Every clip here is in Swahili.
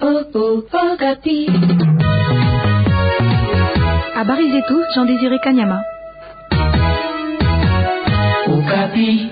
Habari zetu Jean Désiré Kanyama. Okapi.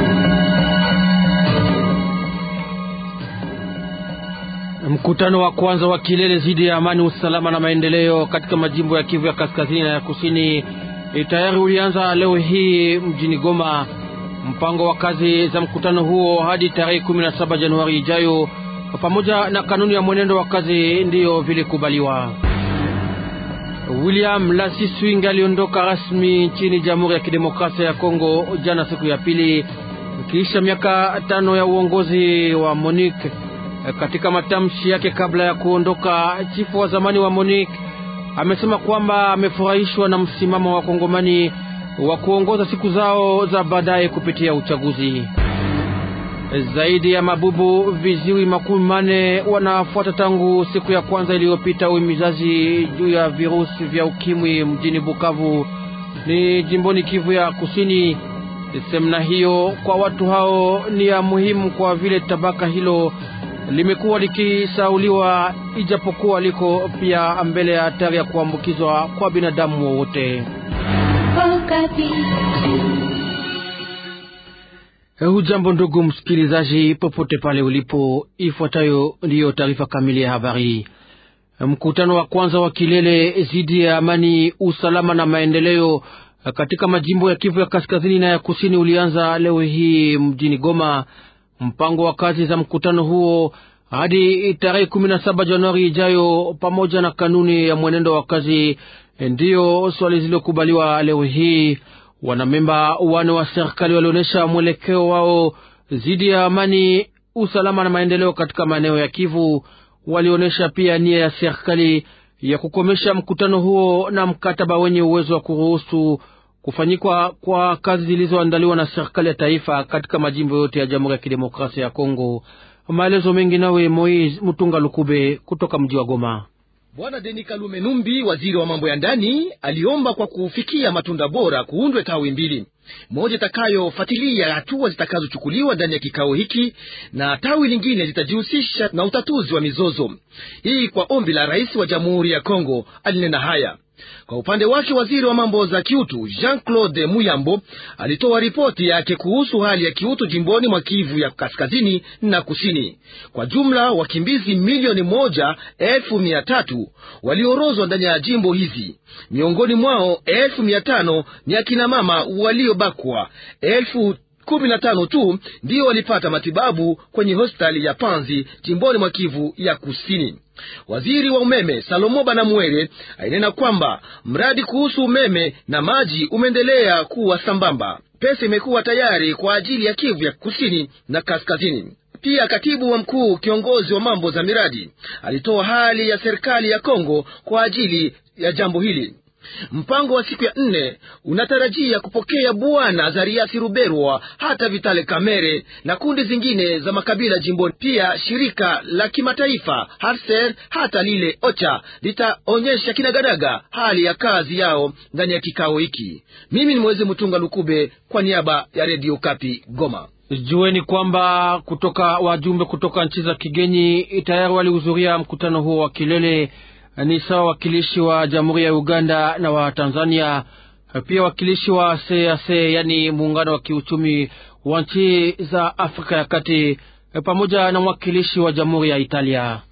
Mkutano wa kwanza wa kilele zidi ya amani, usalama na maendeleo katika majimbo ya Kivu ya kaskazini na ya kusini tayari ulianza leo hii mjini Goma. Mpango wa kazi za mkutano huo hadi tarehe 17 Januari ijayo pamoja na kanuni ya mwenendo wa kazi ndiyo vilikubaliwa. William Lasiswing aliondoka rasmi nchini Jamhuri ya Kidemokrasia ya Kongo jana siku ya pili kisha miaka tano ya uongozi wa Monique. Katika matamshi yake kabla ya kuondoka, chifu wa zamani wa Monique amesema kwamba amefurahishwa na msimamo wa Kongomani wa kuongoza siku zao za baadaye kupitia uchaguzi. Zaidi ya mabubu viziwi makumi mane wanafuata tangu siku ya kwanza iliyopita uhimizaji juu ya virusi vya ukimwi mjini Bukavu, ni jimboni Kivu ya Kusini. Semina hiyo kwa watu hao ni ya muhimu kwa vile tabaka hilo limekuwa likisauliwa, ijapokuwa liko pia mbele ya hatari ya kuambukizwa kwa binadamu wowote. Hujambo ndugu msikilizaji, popote pale ulipo, ifuatayo ndiyo taarifa kamili ya habari. Mkutano wa kwanza wa kilele zidi ya amani, usalama na maendeleo katika majimbo ya Kivu ya kaskazini na ya kusini ulianza leo hii mjini Goma. Mpango wa kazi za mkutano huo hadi tarehe 17 Januari ijayo pamoja na kanuni ya mwenendo wa kazi ndiyo swali zilizokubaliwa leo hii. Wanamemba wane wa serikali walionyesha mwelekeo wao dhidi ya amani, usalama na maendeleo katika maeneo ya Kivu. Walionyesha pia nia ya serikali ya kukomesha mkutano huo na mkataba wenye uwezo wa kuruhusu kufanyikwa kwa kazi zilizoandaliwa na serikali ya taifa katika majimbo yote ya Jamhuri ya Kidemokrasia ya Kongo. Maelezo mengi nawe Moise Mutunga Lukube kutoka mji wa Goma. Bwana Deni Kalume Numbi, waziri wa mambo ya ndani, aliomba kwa kufikia matunda bora kuundwe tawi mbili, moja itakayofuatilia hatua zitakazochukuliwa ndani ya kikao hiki na tawi lingine litajihusisha na utatuzi wa mizozo hii. Kwa ombi la rais wa jamhuri ya Kongo alinena haya. Kwa upande wake waziri wa mambo za kiutu Jean Claude Muyambo alitoa ripoti yake kuhusu hali ya kiutu jimboni mwa Kivu ya kaskazini na kusini. Kwa jumla wakimbizi milioni moja elfu mia tatu waliorozwa ndani ya jimbo hizi, miongoni mwao elfu mia tano ni akina mama waliobakwa, elfu kumi na tano tu ndiyo walipata matibabu kwenye hospitali ya Panzi jimboni mwa Kivu ya kusini. Waziri wa umeme Salomo Banamwere ainena kwamba mradi kuhusu umeme na maji umeendelea kuwa sambamba. Pesa imekuwa tayari kwa ajili ya Kivu ya kusini na kaskazini. Pia katibu wa mkuu kiongozi wa mambo za miradi alitoa hali ya serikali ya Kongo kwa ajili ya jambo hili. Mpango wa siku ya nne unatarajia kupokea bwana Zariasi Ruberwa hata Vitale Kamere na kundi zingine za makabila jimboni. Pia shirika la kimataifa Harser hata lile OCHA litaonyesha kinagadaga hali ya kazi yao ndani ya kikao hiki. Mimi ni Mwezi Mtunga Lukube kwa niaba ya Redio Kapi Goma. Jueni kwamba kutoka wajumbe kutoka nchi za kigeni tayari walihudhuria mkutano huo wa kilele ni sawa wakilishi wa Jamhuri ya Uganda na wa Tanzania, pia wakilishi wa CAC yani muungano wa kiuchumi wa nchi za Afrika ya Kati, pamoja na mwakilishi wa Jamhuri ya Italia.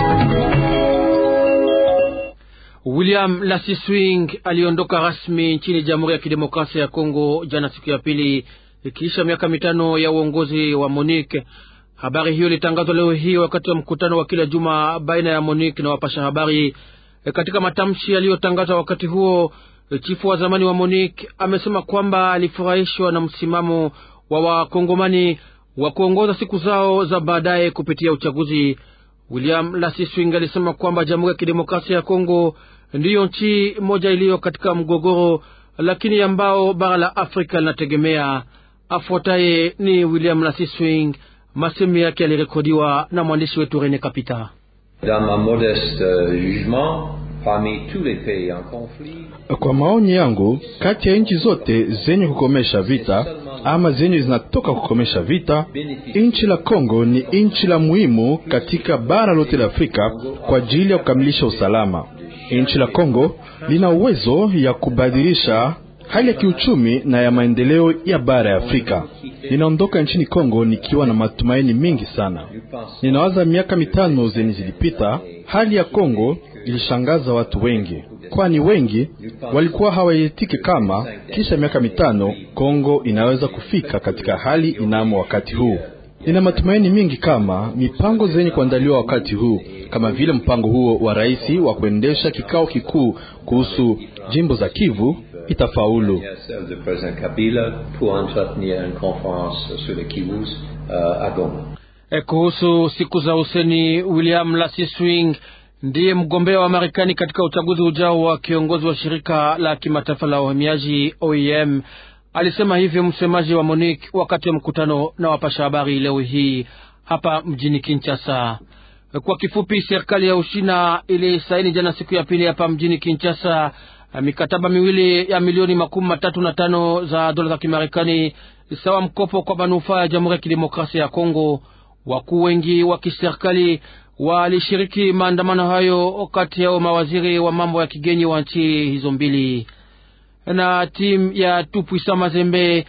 William Lasiswing aliondoka rasmi nchini Jamhuri ya Kidemokrasia ya Kongo jana siku ya pili, ikiisha miaka mitano ya uongozi wa Monique. Habari hiyo ilitangazwa leo hii wakati wa mkutano wa kila juma baina ya Monique na wapasha habari. E, katika matamshi yaliyotangazwa wakati huo, e, chifu wa zamani wa Monique amesema kwamba alifurahishwa na msimamo wa wakongomani wa kuongoza siku zao za baadaye kupitia uchaguzi. William Lasiswing alisema kwamba Jamhuri ya Kidemokrasia ya Kongo ndiyo nchi moja iliyo katika mgogoro, lakini ambao bara la Afrika linategemea. Afuataye ni William Lasiswing. Masemi yake yalirekodiwa na mwandishi wetu Rene Kapita. Dans ma modeste jugement Kwa maoni yangu, kati ya nchi zote zenye kukomesha vita ama zenye zinatoka kukomesha vita, nchi la Kongo ni nchi la muhimu katika bara lote la Afrika kwa ajili ya kukamilisha usalama. Nchi la Kongo lina uwezo ya kubadilisha hali ya kiuchumi na ya maendeleo ya bara ya Afrika. Ninaondoka nchini Kongo nikiwa na matumaini mingi sana. Ninawaza miaka mitano zenye zilipita, hali ya Kongo ilishangaza watu wengi, kwani wengi walikuwa hawaitiki kama kisha miaka mitano Kongo inaweza kufika katika hali inamo wakati huu. Nina matumaini mingi kama mipango zenye kuandaliwa wakati huu kama vile mpango huo wa rais wa kuendesha kikao kikuu kuhusu jimbo za Kivu itafaulu. E, kuhusu siku za useni, William Lasiswing ndiye mgombea wa Marekani katika uchaguzi ujao wa kiongozi wa shirika la kimataifa la uhamiaji OIM. Alisema hivyo msemaji wa Monique wakati wa mkutano na wapasha habari leo hii hapa mjini Kinshasa. Kwa kifupi, serikali ya Ushina ilisaini jana siku ya pili hapa mjini Kinshasa mikataba miwili ya milioni makumi matatu na tano za dola za Kimarekani sawa mkopo kwa manufaa ya Jamhuri ya Kidemokrasia ya Kongo. Wakuu wengi wa kiserikali walishiriki maandamano hayo, kati yao mawaziri wa mambo ya kigeni wa nchi hizo mbili. Na timu ya Tupuisa Mazembe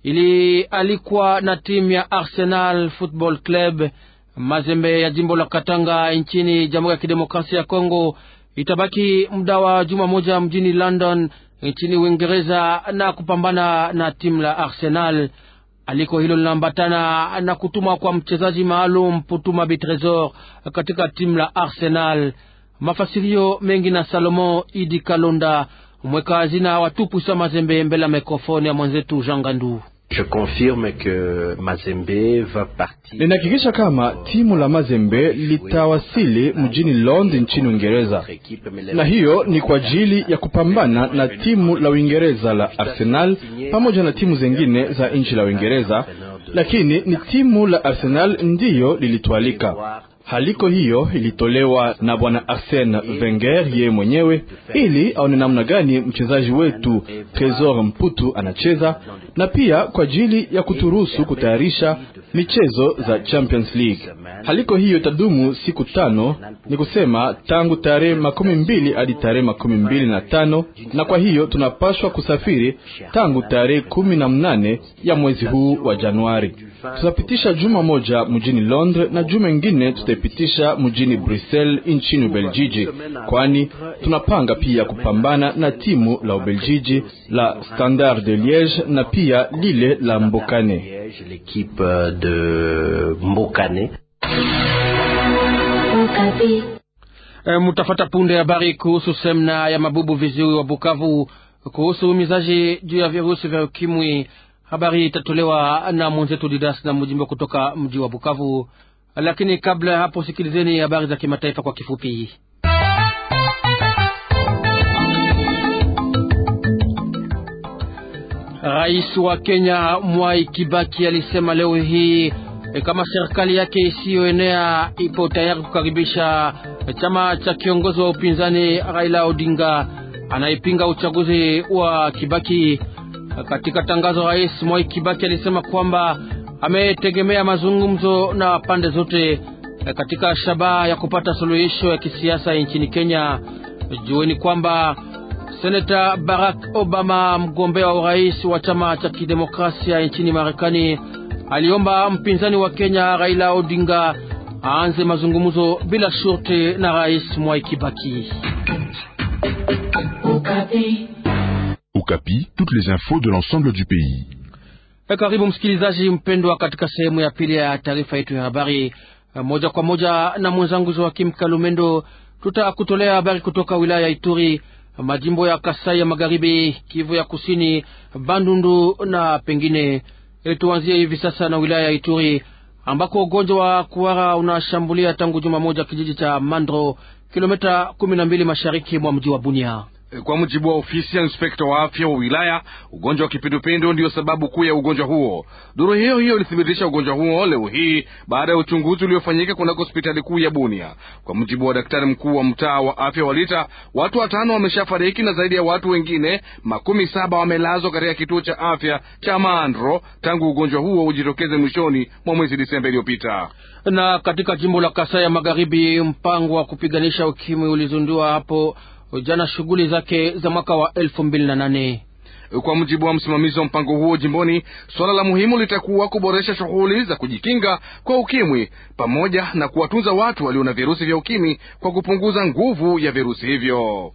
ilialikwa na timu ya Arsenal Football Club Mazembe ya jimbo la Katanga nchini Jamhuri ya Kidemokrasia ya Kongo itabaki muda wa juma moja mjini London nchini Uingereza na kupambana na timu la Arsenal. Aliko hilo linaambatana na kutumwa kwa mchezaji maalum Putuma Bitresor katika timu la Arsenal. Mafasirio mengi na Salomon Idi Kalonda, mweka hazina wa Tupuisa Mazembe, mbele ya mikrofoni ya mwenzetu Jean Gandu. Je confirme que Mazembe va partir. Ninahakikisha kama timu la Mazembe litawasili mjini London nchini Uingereza, na hiyo ni kwa ajili ya kupambana na timu la Uingereza la Arsenal pamoja na timu zingine za nchi la Uingereza, lakini ni timu la Arsenal ndiyo lilitualika. Haliko hiyo ilitolewa na bwana Arsene Wenger yeye mwenyewe, ili aone namna gani mchezaji wetu Tresor Mputu anacheza na pia kwa ajili ya kuturuhusu kutayarisha michezo za Champions League. Haliko hiyo itadumu siku tano, ni kusema tangu tarehe makumi mbili hadi tarehe makumi mbili na tano na kwa hiyo tunapashwa kusafiri tangu tarehe kumi na mnane ya mwezi huu wa Januari. Tutapitisha juma moja mjini Londres na juma ingine tutaipitisha mjini Brussels nchini Ubeljiji, kwani tunapanga pia kupambana na timu la Ubeljiji la Standard de Liege na pia lile la Mbokane. L'équipe de Mbokane. E, mutafata punde habari kuhusu semna ya mabubu viziwi wa Bukavu kuhusu umizaji juu ya virusi vya ukimwi. Habari itatolewa na mwenzetu Didas na Mujimbo kutoka mji wa Bukavu. Lakini kabla ya hapo, sikilizeni habari za kimataifa kwa kifupi. Rais wa Kenya Mwai Kibaki alisema leo hii e, kama serikali yake isiyoenea ipo tayari kukaribisha chama cha kiongozi wa upinzani Raila Odinga anayepinga uchaguzi wa Kibaki. Katika tangazo, Rais Mwai Kibaki alisema kwamba ametegemea mazungumzo na pande zote katika shabaha ya kupata suluhisho ya kisiasa nchini Kenya. Jueni kwamba Seneta Barack Obama, mgombea wa urais wa chama cha kidemokrasia nchini Marekani, aliomba mpinzani wa Kenya Raila Odinga aanze mazungumzo bila shurti na Rais Mwai Kibaki. Okapi, toutes les infos de l'ensemble du pays. E, karibu msikilizaji mpendwa katika sehemu ya pili ya taarifa yetu ya habari moja kwa moja na mwenzangu Joakim Kalumendo. Tutakutolea habari kutoka wilaya ya Ituri, majimbo ya Kasai ya Magharibi, Kivu ya Kusini, Bandundu na pengine. E, tuanzie hivi sasa na wilaya ya Ituri ambako ugonjwa wa kuhara unashambulia tangu juma moja kijiji cha Mandro, kilomita kumi na mbili mashariki mwa mji wa Bunia. Kwa mujibu wa ofisi ya inspekta wa afya wa wilaya, ugonjwa wa kipindupindu ndiyo sababu kuu ya ugonjwa huo. Duru hiyo hiyo ilithibitisha ugonjwa huo leo hii baada ya uchunguzi uliofanyika kunako hospitali kuu ya Bunia. Kwa mujibu wa daktari mkuu wa mtaa wa afya wa Lita, watu watano wameshafariki na zaidi ya watu wengine makumi saba wamelazwa katika kituo cha afya cha Maandro tangu ugonjwa huo ujitokeze mwishoni mwa mwezi Disemba iliyopita. Na katika jimbo la Kasai ya Magharibi, mpango wa kupiganisha ukimwi ulizundiwa hapo jana shughuli zake za mwaka wa elfu mbili na nane. Kwa mujibu wa msimamizi wa mpango huo jimboni, suala la muhimu litakuwa kuboresha shughuli za kujikinga kwa ukimwi pamoja na kuwatunza watu walio na virusi vya ukimwi kwa kupunguza nguvu ya virusi hivyo.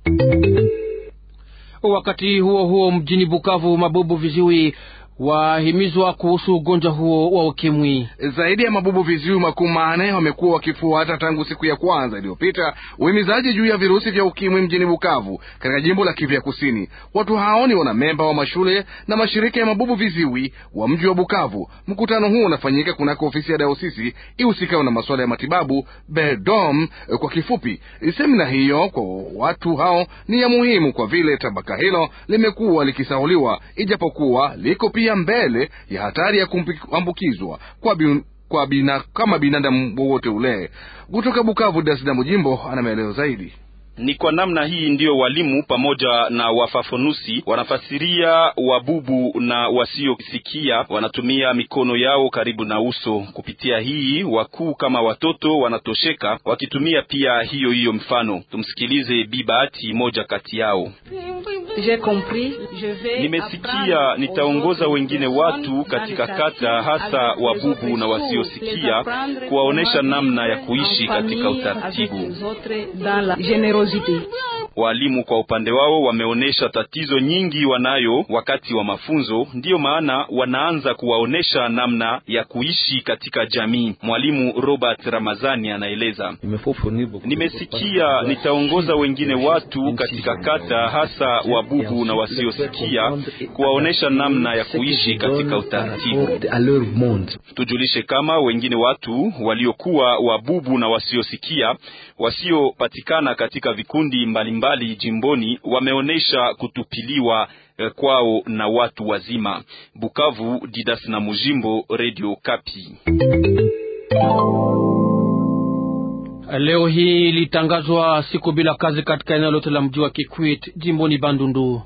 Wakati huo huo, mjini Bukavu, mabubu viziwi wahimizwa kuhusu ugonjwa huo wa ukimwi. Zaidi ya mabubu viziwi makumi manne wamekuwa wakifuata tangu siku ya kwanza iliyopita uhimizaji juu ya virusi vya ukimwi mjini Bukavu katika jimbo la Kivu ya Kusini. Watu hao ni wanamemba wa mashule na mashirika ya mabubu viziwi wa mji wa Bukavu. Mkutano huo unafanyika kunako ofisi ya dayosisi ihusikayo na masuala ya matibabu Bedom kwa kifupi. Semina hiyo kwa watu hao ni ya muhimu kwa vile tabaka hilo limekuwa likisahuliwa, ijapokuwa liko pia mbele ya hatari ya kuambukizwa kwa, bin, kwa bina, kama binadamu wowote ule. Kutoka Bukavu, Dasida Mujimbo ana maelezo zaidi. Ni kwa namna hii ndiyo walimu pamoja na wafafanuzi wanafasiria wabubu na wasiosikia wanatumia mikono yao karibu na uso. Kupitia hii wakuu kama watoto wanatosheka wakitumia pia hiyo hiyo mfano. Tumsikilize Bibahati, moja kati yao. Nimesikia, nitaongoza wengine watu katika kata, hasa wabubu na wasiosikia, kuwaonesha namna ya kuishi katika utaratibu. Walimu kwa upande wao wameonyesha tatizo nyingi wanayo wakati wa mafunzo, ndiyo maana wanaanza kuwaonesha namna ya kuishi katika jamii. Mwalimu Robert Ramazani anaeleza, nimesikia, nitaongoza wengine watu katika kata, hasa wabubu na wasiosikia, kuwaonesha namna ya kuishi katika utaratibu. Tujulishe kama wengine watu waliokuwa wabubu na wasiosikia wasiopatikana katika vikundi mbalimbali mbali jimboni wameonyesha kutupiliwa eh, kwao na watu wazima. Bukavu, Didas na Mujimbo, Radio Kapi. Leo hii ilitangazwa siku bila kazi katika eneo lote la mji wa Kikwit jimboni Bandundu.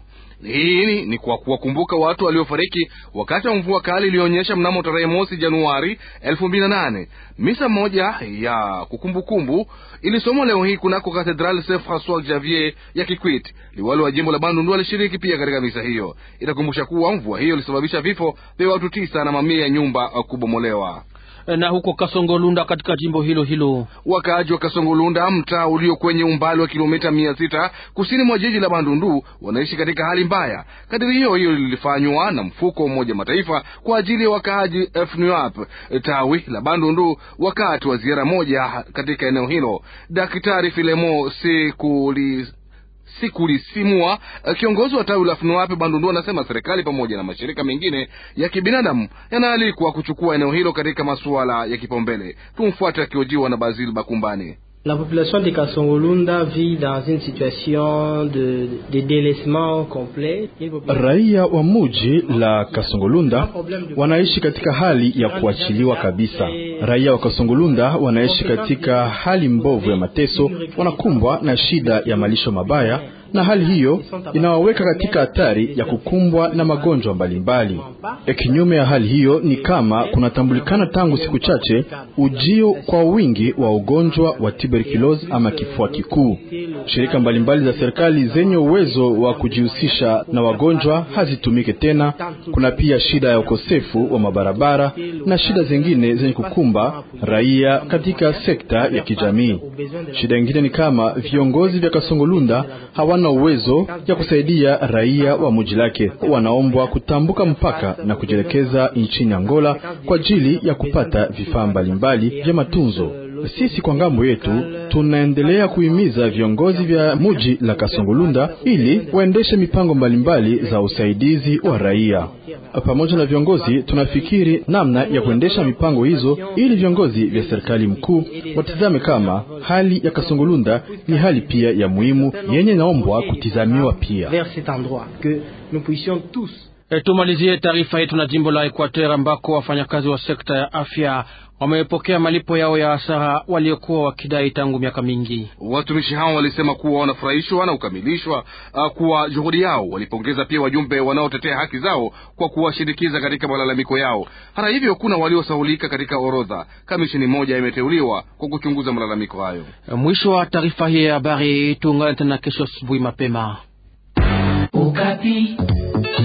Hii ni kwa kuwakumbuka watu waliofariki wakati wa mvua kali iliyoonyesha mnamo tarehe mosi Januari elfu mbili na nane. Misa moja ya kukumbukumbu ilisomwa leo hii kunako Katedral Saint Francois Xavier ya Kikwit. Liwali wa jimbo la Bandundu alishiriki pia katika misa hiyo. Itakumbusha kuwa mvua hiyo ilisababisha vifo vya watu tisa na mamia ya nyumba kubomolewa na huko Kasongolunda katika jimbo hilo hilo, wakaaji wa Kasongolunda, mtaa ulio kwenye umbali wa kilomita mia sita kusini mwa jiji la Bandundu, wanaishi katika hali mbaya. Kadiri hiyo hiyo lilifanywa na mfuko wa Umoja Mataifa kwa ajili ya wakaaji FNUAP tawi la Bandundu wakati wa ziara moja katika eneo hilo. Daktari Filemo Sekuli Sikulisimua, kiongozi wa tawi la FNUAP Bandundu, anasema serikali pamoja na mashirika mengine ya kibinadamu yanaalikwa kuchukua eneo hilo katika masuala ya kipaumbele. Tumfuate akiojiwa na Basil Bakumbani. La population de Kasongolunda vit dans une situation de, de délaissement complet. Raia wa muji la Kasongolunda wanaishi katika hali ya kuachiliwa kabisa. Raia wa Kasongolunda wanaishi katika hali mbovu ya mateso, wanakumbwa na shida ya malisho mabaya na hali hiyo inawaweka katika hatari ya kukumbwa na magonjwa mbalimbali. Kinyume ya hali hiyo ni kama kunatambulikana tangu siku chache ujio kwa wingi wa ugonjwa wa tuberculosis ama kifua kikuu. Shirika mbalimbali za serikali zenye uwezo wa kujihusisha na wagonjwa hazitumike tena. Kuna pia shida ya ukosefu wa mabarabara na shida zingine zenye kukumba raia katika sekta ya kijamii. Shida nyingine ni kama viongozi vya Kasongolunda hawana uwezo ya kusaidia raia wa muji lake. Wanaombwa kutambuka mpaka na kujielekeza nchini Angola kwa ajili ya kupata vifaa mbalimbali vya matunzo. Sisi kwa ngambo yetu tunaendelea kuhimiza viongozi vya muji la Kasongolunda ili waendeshe mipango mbalimbali za usaidizi wa raia. pamoja na viongozi tunafikiri namna ya kuendesha mipango hizo, ili viongozi vya serikali mkuu watizame kama hali ya Kasongolunda ni hali pia ya muhimu yenye naombwa kutizamiwa pia. E, tumalizie taarifa yetu na jimbo la Equateur ambako wafanyakazi wa sekta ya afya wamepokea malipo yao ya hasara waliokuwa wakidai tangu miaka mingi. Watumishi hao walisema kuwa wanafurahishwa na kukamilishwa uh, kuwa juhudi yao. Walipongeza pia wajumbe wanaotetea haki zao kwa kuwashindikiza katika malalamiko yao. Hata hivyo, kuna waliosahulika katika orodha. Kamishini moja imeteuliwa kwa kuchunguza malalamiko hayo. Mwisho wa taarifa hii ya habari. Tuungane tena kesho asubuhi mapema. Ukapi.